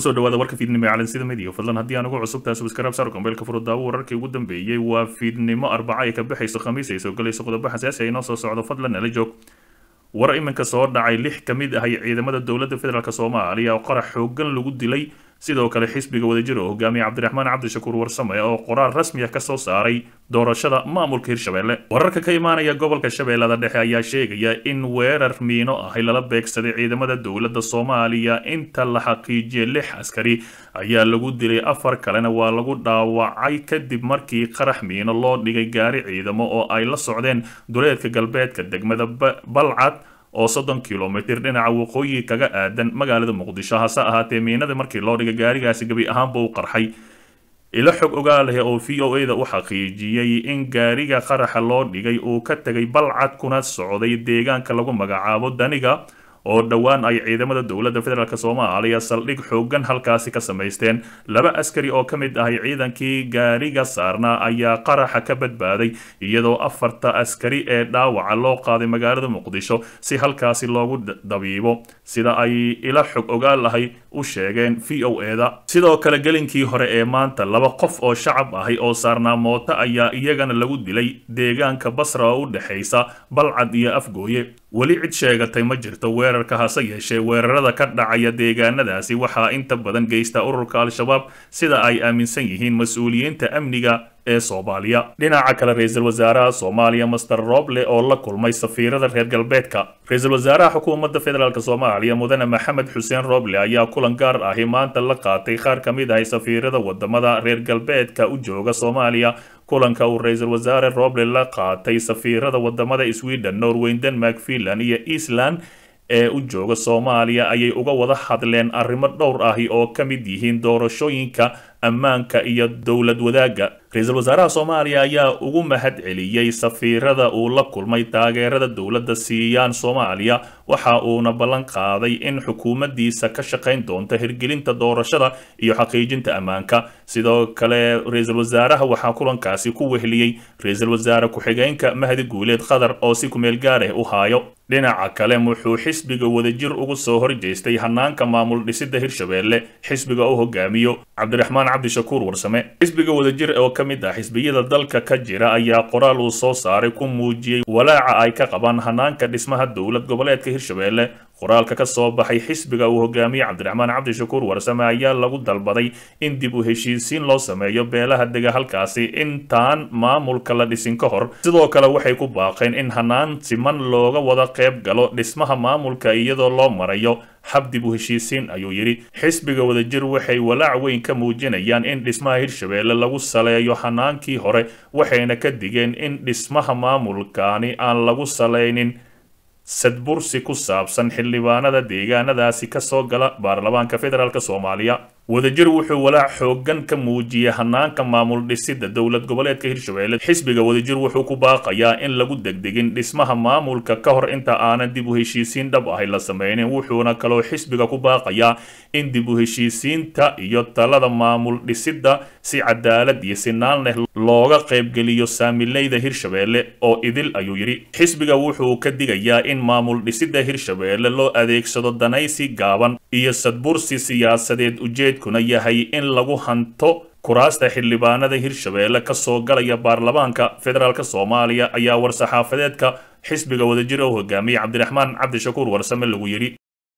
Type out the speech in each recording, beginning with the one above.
kusoo dhawaada warka fiidnimo ee calansida midiya fadlan haddii aan ugu cusubtahay subscribe saar kombeelka furudaawo wararkii ugu dambeeyey waa fiidnimo arbaca ay ka baxayso khamiis ay soo galayso qodobo xasaasi ay noo soo socdo fadlan nala joog war iminka soo dhacay lix ka mid ahay ciidamada dowladda federaalk soomaaliya oo qarax xoogan lagu dilay sidoo kale xisbiga wadajir oo hogaamiye cabdiraxmaan cabdishakuur warsame oo qoraal rasmi ah kasoo saaray doorashada maamulka hirshabelle wararka ka imaanaya gobolka shabeellada dhexe ayaa sheegaya in weerar miino ahi lala beegsaday ciidamada dowladda soomaaliya inta la xaqiijiyay lix askari ayaa lagu dilay afar kalena waa lagu dhaawacay kadib markii qarax miino loo dhigay gaari ciidamo oo ay la socdeen duleedka galbeedka degmada balcad oo soddon kilomitir dhinaca waqooyi kaga aadan magaalada muqdisho hase ahaatee miinada markii loo dhigay gaarigaasi gebi ahaanba u qarxay ilo xog ogaaleh oo v o a da u xaqiijiyey in gaariga qaraxa loo dhigay uu ka tegay balcad kuna socday deegaanka lagu magacaabo daniga oo dhowaan ay ciidamada dowladda federaalk soomaaliya saldhig xoogan halkaasi ka samaysteen laba askari oo ka mid ahay ciidankii gaariga saarnaa ayaa qaraxa ka badbaaday iyadoo afarta askari ee dhaawaca loo qaaday magaalada muqdisho si halkaasi loogu dabiibo sida ay ila xog ogaal ahay u sheegeen v o e da sidoo kale gelinkii hore ee maanta laba qof oo shacab ahay oo saarnaa mooto ayaa iyagana lagu dilay deegaanka basra oo u dhexaysa balcad iyo afgooye weli cid sheegatay ma jirto weerarka hase yeeshee weerarada ka dhacaya deegaanadaasi waxaa inta badan geysta ururka al-shabaab sida ay aaminsan yihiin mas-uuliyiinta amniga ee soomaaliya dhinaca kale ra-iisul wasaaraha soomaaliya master roble oo la kulmay safiirada reer galbeedka ra-iisul wasaaraha xukuumadda federaalk soomaaliya mudane maxamed xuseen roble ayaa kulan gaar ahi maanta la qaatay qaar ka mid ahay safiirada wadamada reer galbeedka u jooga soomaaliya kulanka uu ra-iisul wasaare roble la qaatay safiirada wadamada sweden norway denmark finland iyo eastland ee u jooga soomaaliya ayay uga wada hadleen arrimo dhowr ahi oo ka mid yihiin doorashooyinka ammaanka iyo dowlad wadaagga ra-iisul wasaaraha soomaaliya ayaa ugu mahad celiyey safiirada uu la kulmay taageerada dowladda siiyaan soomaaliya waxa uuna ballan qaaday in xukuumaddiisa ka shaqayn doonta hirgelinta doorashada iyo xaqiijinta ammaanka sidoo kale ra-iisul wasaaraha waxaa kulankaasi ku wehliyey ra-iisul wasaare ku-xigeenka mahdi guuleed qatar oo si kumeel gaarah u haayo dhinaca kale wuxuu xisbiga wadajir ugu soo horjeestay hanaanka maamul dhisida hirshabelle xisbiga u hogaamiyo cabdiraxmaan cabdishakuur warsame xisbiga wadajir oo ka mid ah xisbiyada dalka ka jira ayaa qoraal uu soo saaray ku muujiyey walaaca ay ka qabaan hanaanka dhismaha dowlad goboleedka hirshabelle qoraalka ka soo baxay xisbiga uu hogaamiye cabdiraxmaan cabdishakuur warsame ayaa lagu dalbaday in dib u heshiisiin loo sameeyo beelaha dega halkaasi intaan maamulka la dhisin ka hor sidoo kale waxay ku baaqeen in hanaan siman looga wada qayb galo dhismaha maamulka iyadoo loo marayo hab dib u heshiisiin ayuu yidhi xisbiga wadajir waxay walaac weyn ka muujinayaan in dhismaha hirshabelle lagu saleeyo hanaankii hore waxayna ka digeen in dhismaha maamulkaani aan lagu salaynin sadbursi ku saabsan xildhibaanada deegaanadaasi kasoo gala baarlamaanka federaalk soomaaliya wadajir wuxuu walaac xoogan ka muujiyey hanaanka maamul dhisida dowlad goboleedka hirshabelle xisbiga wadajir wuxuu ku baaqayaa in lagu degdegin dhismaha maamulka ka hor inta aanan dib u heshiisiin dhab ahay la sameynin wuxuuna kaloo xisbiga ku baaqayaa in dib u heshiisiinta iyo talada maamul dhisida si cadaalad iyo sinaan leh looga qaybgeliyo saamileyda hirshabelle oo idil ayuu yidhi xisbiga wuxuu ka digayaa in maamul dhisida hirshabelle loo adeegsado danaysi gaaban iyo sadbursi siyaasadeed ujeed kuna yahay in lagu hanto kuraasta xildhibaanada hirshabelle kasoo galaya baarlamaanka federaalk soomaaliya ayaa war-saxaafadeedka xisbiga wadajir oo hogaamiyey cabdiraxmaan cabdishakuur warsame lagu yidhi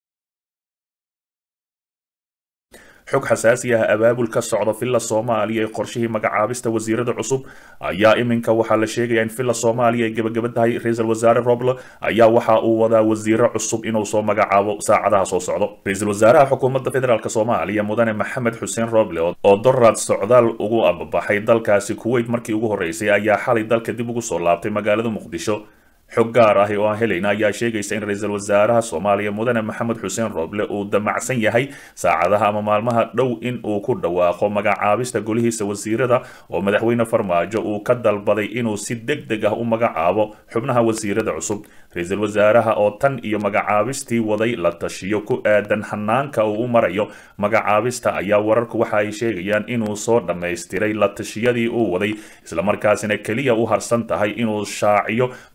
xog xasaasi ah abaabul ka socda villa soomaaliya ee qorshihii magacaabista wasiirada cusub ayaa iminka waxaa la sheegaya in villa soomaaliya ay gebageba tahay ra-iisul wasaare roble ayaa waxa uu wadaa wasiiro cusub inuu soo magacaabo saacadaha soo socdo ra-iisul wasaaraha xukuumadda federaalk soomaaliya mudane maxamed xuseen roble oo doraad socdaal ugu ababaxay dalkaasi kuweyt markii ugu horreysay ayaa xalay dalka dib ugu soo laabtay magaalada muqdisho xog gaar ah oo aan helayna ayaa sheegaysa in ra-iisul wasaaraha soomaaliya mudane maxamed xuseen roble uu damacsan yahay saacadaha ama maalmaha dhow in uu ku dhawaaqo magacaabista golihiisa wasiirada oo madaxweyne farmaajo uu ka dalbaday inuu si deg deg ah u magacaabo xubnaha wasiirada cusub ra-iisul wasaaraha oo tan iyo magacaabistii waday la tashiyo ku aadan hanaanka uu u marayo magacaabista ayaa wararku waxa ay sheegayaan inuu soo dhammaystiray la tashiyadii uu waday islamarkaasina keliya u harsan tahay inuu shaaciyo golaha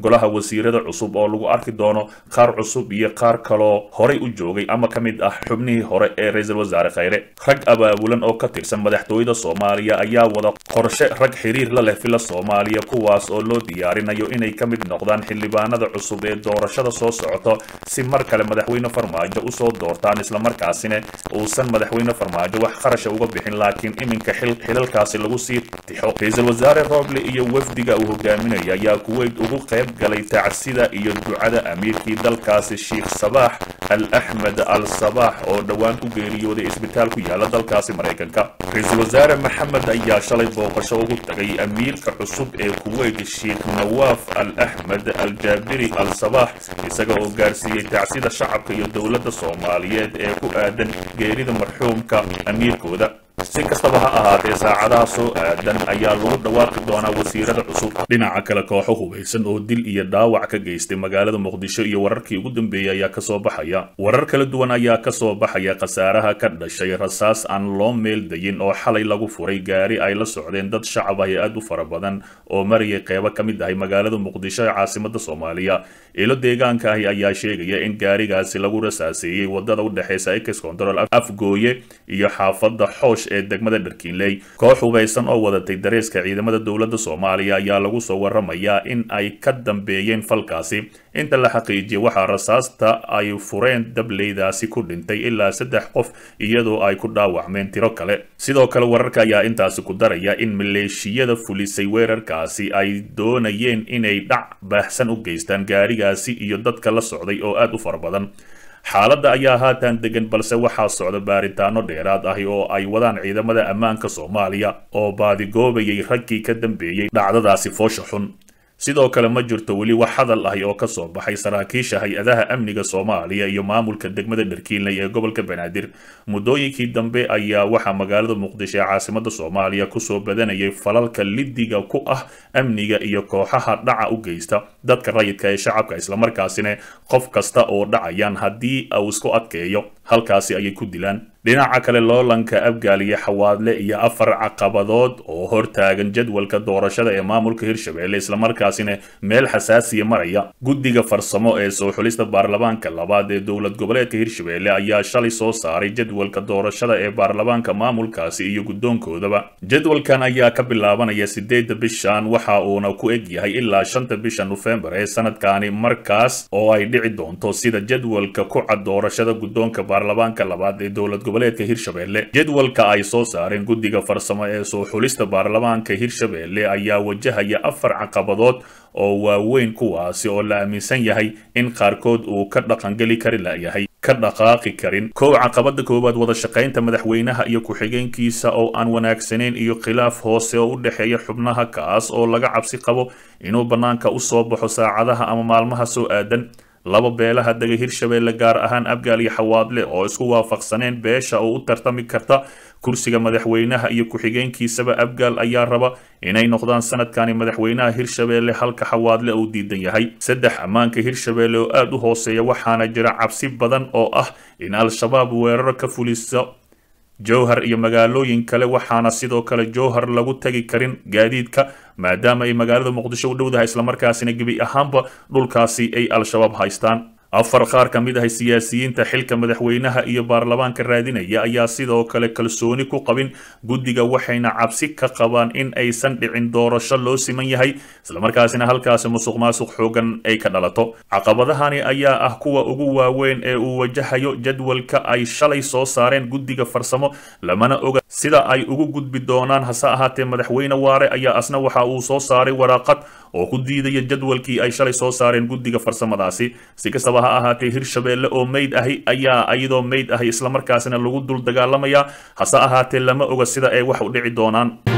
wasiirada cusub oo lagu arki doono qaar cusub iyo qaar kaloo horay u joogay ama ka mid ah xubnihii hore ee ra-iisul wasaare khayre rag abaabulan oo ka tirsan madaxtooyada soomaaliya ayaa wada qorshe rag xiriir la leh fila soomaaliya kuwaas oo loo diyaarinayo inay ka mid noqdaan xildhibaanada cusub ee doorashada soo socoto si mar kale madaxweyne farmaajo usoo doortaan islamarkaasina uusan madaxweyne farmaajo wax qarasha uga bixin laakiin iminka xilalkaasi lagu sii tixo ra-iisul wasaare roble iyo wafdiga uu hogaaminaya ayaa kuweyt ugu qayb galay tacsida iyo ducada amiirkii dalkaasi sheikh sabaax al axmed al sabaax oo dhowaan ku geeriyooday isbitaal ku yaala dalkaasi maraykanka ra-iisul wasaare maxamed ayaa shalay booqasho ugu tagay amiirka cusub ee kuweyt sheikh nawaaf al axmed al jaabiri al sabaax isaga oo gaarsiiyey tacsida shacabka iyo dowladda soomaaliyeed ee ku aadan geerida marxuumka amiirkooda si kastaba ha ahaatee saacadaha soo aadan ayaa lagu dhawaaqi doonaa wasiirada cusub dhinaca kale kooxo hubaysan oo dil iyo dhaawac ka geystay magaalada muqdisho iyo wararkii ugu dambeeyey ayaa kasoo baxaya warar kala duwan ayaa kasoo baxaya khasaaraha ka dhashay rasaas aan loo meel dayin oo xalay lagu furay gaari ay la socdeen dad shacab ah ee aad u fara badan oo marayay qeybo ka mid ahay magaalada muqdisho ee caasimada soomaaliya ilo deegaanka ahi ayaa sheegaya in gaarigaasi lagu rasaaseeyey wadada udhexeysa ex control afgooye iyo xaafada xoosh ee degmada dharkiinley koox hubaysan oo wadatay dareeska ciidamada dowladda soomaaliya ayaa lagu soo waramayaa in ay ka dambeeyeen falkaasi inta la xaqiijiyay waxaa rasaasta ay fureen dableydaasi ku dhintay ilaa saddex qof iyadoo ay ku dhaawacmeen tiro kale sidoo kale wararka ayaa intaasi ku daraya in maleeshiyada fulisay weerarkaasi ay doonayeen inay dhac baahsan u geystaan gaarigaasi iyo dadka la socday oo aad u fara badan xaaladda ayaa haatan degan balse waxaa socda baaritaano dheeraad ahi oo ay wadaan ciidamada ammaanka soomaaliya oo baadigoobayay raggii ka dambeeyey dhacdadaasi foosha xun sidoo kale ma jirto weli wax hadal ahi oo kasoo baxay saraakiisha hay-adaha amniga soomaaliya iyo maamulka degmada dharkiinley ee gobolka banaadir muddooyinkii dambe ayaa waxaa magaalada muqdisho ee caasimada soomaaliya kusoo badanayay falalka lidiga ku ah amniga iyo kooxaha dhaca u geysta dadka rayidka ee shacabka islamarkaasina qof kasta oo dhacayaan haddii uu isku adkeeyo halkaasi ayay ku dilaan dhinaca kale loolanka abgaaliya xawaadle iyo afar caqabadood oo hortaagan jadwalka doorashada ee maamulka hirshabelle islamarkaasina meel xasaasiya maraya guddiga farsamo ee soo xulista baarlamaanka labaad ee dowlad goboleedka hirshabelle ayaa shalay soo saaray jadwalka doorashada ee baarlamaanka maamulkaasi iyo guddoonkoodaba jadwalkan ayaa ka bilaabanaya sideedda bishan waxa uuna ku eg yahay ilaa shanta bisha nofembar ee sanadkani markaas oo ay dhici doonto sida jadwalka ku cad doorashada guddoonka baarlamaanka labaad ee dowlad goboleedka hirshabelle jadwalka ay soo saareen guddiga farsamo ee soo xulista baarlamaanka hirshabelle ayaa wajahaya afar caqabadood oo waaweyn kuwaasi oo la aaminsan yahay in qaarkood uu ka dhaqangeli kari layahay ka dhaqaaqi karin kow caqabada koowaad wada shaqaynta madaxweynaha iyo ku-xigeenkiisa oo aan wanaagsanayn iyo khilaaf hoose oo u dhexeeya xubnaha kaas oo laga cabsi qabo inuu bannaanka u soo baxo saacadaha ama maalmaha soo aadan laba beelaha dega hirshabelle gaar ahaan abgaal iyo xawaadle oo isku waafaqsaneen beesha oo u tartami karta kursiga madaxweynaha iyo ku-xigeenkiisaba abgaal ayaa raba inay noqdaan sanadkani madaxweynaha hirshabelle halka xawaadle uu diidan yahay saddex ammaanka hirshabelle oo aada u hooseeya waxaana jira cabsi badan oo ah in al-shabaab weeraro ka fuliso jowhar iyo magaalooyin kale waxaana sidoo kale jowhar lagu tagi karin gaadiidka maadaama ay magaalada muqdisho u dhowdahay islamarkaasina gebi ahaanba dhulkaasi ay al-shabaab haystaan afar qaar ka mid ah siyaasiyiinta xilka madaxweynaha iyo baarlamaanka raadinaya ayaa sidoo kale kalsooni ku qabin guddiga waxayna cabsi ka qabaan in aysan dhicin doorasho loo siman yahay islamarkaasina halkaasi musuq maasuq xoogan ay ka dhalato caqabadahani ayaa ah kuwa ugu waaweyn ee uu wajahayo jadwalka ay shalay soo saareen guddiga farsamo lamana oga sida ay ugu gudbi doonaan hase ahaatee madaxweyne waare ayaa asna waxa uu soo saaray waraaqad oo ku diidaya jadwalkii ay shalay soo saareen guddiga farsamadaasi si kastaba ha ahaatee hirshabelle oo meyd ahi ayaa iyadoo meyd ahi islamarkaasina lagu dul dagaalamayaa hase ahaatee lama oga sida ay wax u dhici doonaan